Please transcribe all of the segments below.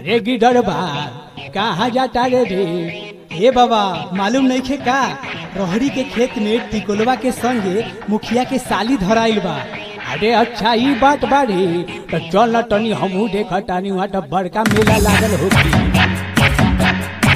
अरे गिडर बा कहाँ जाता रे रे हे बाबा मालूम नहीं खे का रोहड़ी के खेत में टिकोलवा के संगे मुखिया के साली धराइल बा अरे अच्छा ई बात बाड़ी तो चल न तनी हमहू देख तानी वहाँ तो बड़का मेला लागल होगी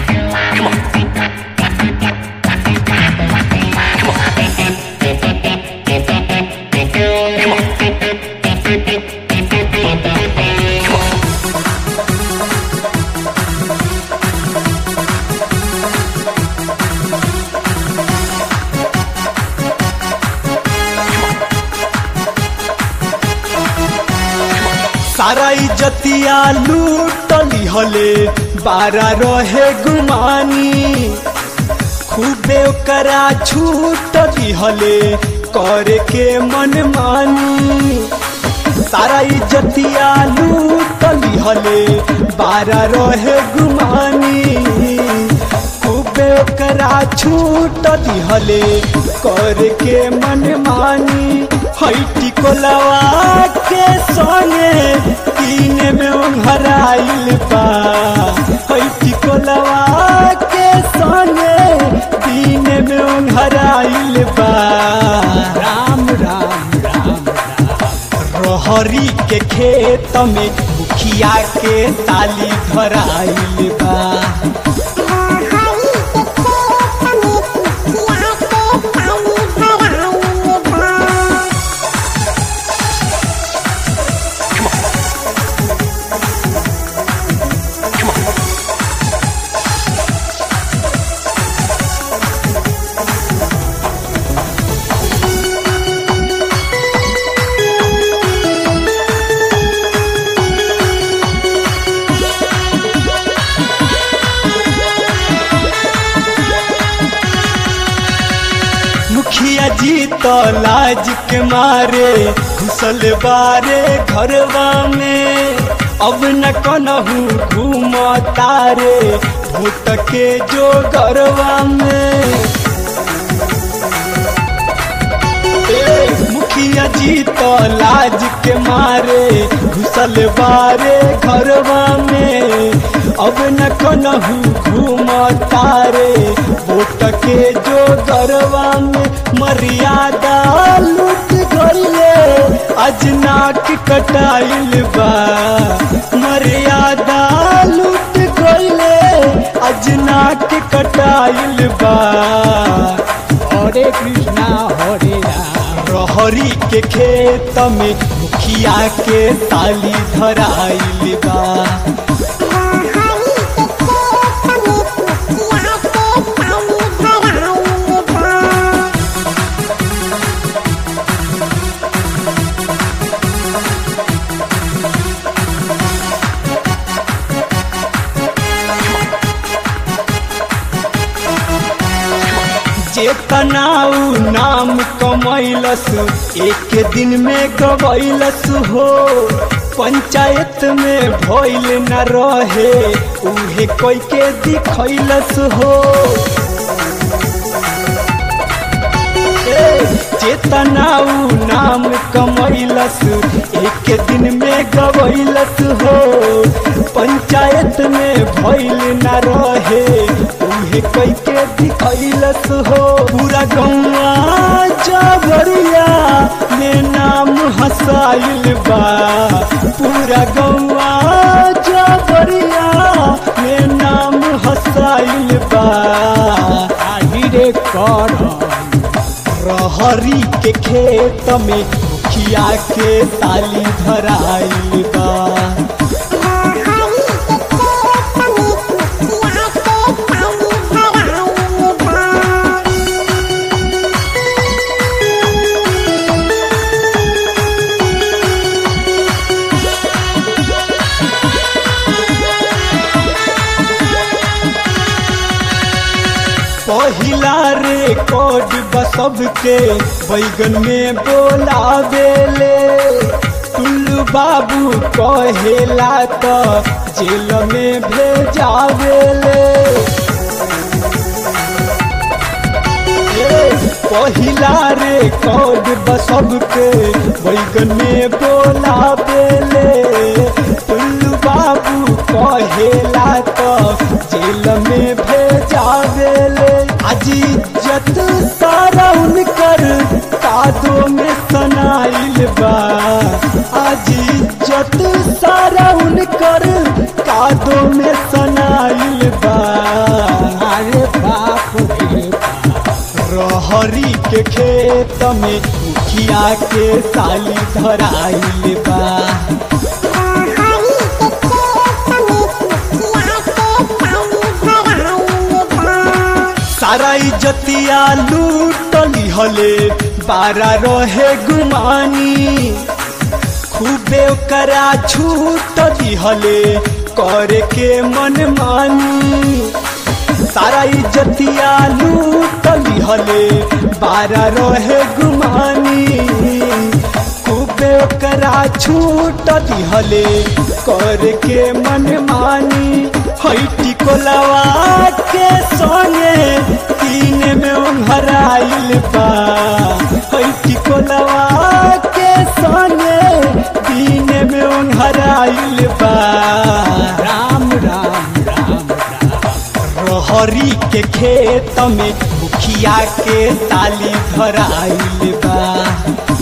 सारा इज्जतिया लूटली हले बारा रहे गुमानी खूबे ओकरा छूट दिहले करे के मन मानी सारा इज्जतिया लूटली हले बारा रहे गुमानी खूबे ओकरा छूट दिहले करे के मन मानी हैटी कोलवा के संगे तीन में उघराइल बा हैटी कोलवा के संगे तीन में उघराइल बा राम राम राम राम रहरी के खेत में मुखिया के ताली धराइल बा मुखिया जी तो लाज के मारे घुसल बारे घरवा में अब न कनहू घूम तारे भूत के जो घरवा में ए, मुखिया जी तो लाज के मारे घुसल बारे घरवा में अब न कनहू घूम तारे वोट के जो घरवा में मर्यादा लूट गईले अजनाक कटाइल बा मर्यादा लूट गईले अजनाक कटाइल बा हरे कृष्णा हरे राम रहरी के खेत में मुखिया के ताली धराइल बा चेतनाऊ नाम कमैलस एक दिन में गवैलस हो पंचायत में भइल न रहे उहे कोई के दिखैलस हो ए, चेतनाऊ नाम कमैलस एक दिन में गवैलस हो पंचायत में भइल न रहे उहे कोई के दिखैलस हो पूरा गौवा जबरिया में नाम हसाइल बा पूरा गौवा जबरिया में नाम हसाइल बा आही रे कर रहरी के खेत में मुखिया के ताली धराइल बा पहिला रिकॉर्ड बसब के बैगन में बोलावेले टुल्लू बाबू कहेला तो जेल में भेजावेले ए, पहिला रिकॉर्ड बसब के बैगन में बोलावेले टुल्लू बाबू कहे कहेला तो जेल में भेजावेले आज इज्जत सारा उनकर कादो में सनाइल बा आज इज्जत सारा उनकर कादो में सनाइल बा अरे बाप रे बाप रहरी के खेत में मुखिया के साली धराइल बा सारा इज्जतिया लूटली हले बारा रहे गुमानी खूबे ओकरा छूट दिहले करे के मन मानी सारा इज्जतिया लूट लिहले बारा रहे गुमानी खूबे ओकरा छूट दिहले कर के मन मानी हैटी कोलवा के संगे तीन में ओंघराइल बा हैटी कोलवा के संगे तीन में ओंघराइल बा राम राम राम राम रहरी के खेत में मुखिया के ताली धराइल बा